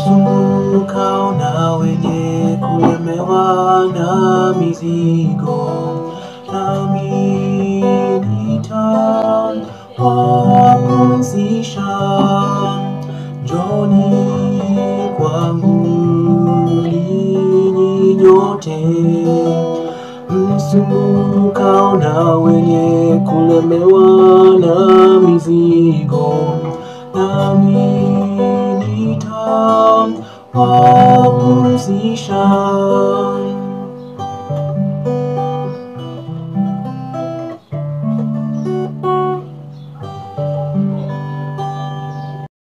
msumbukao na wenye kulemewa na mizigo, nami nitawapumzisha. Njoni kwangu ninyi nyote msumbukao na wenye kulemewa na mizigo, nami nitawapumzisha.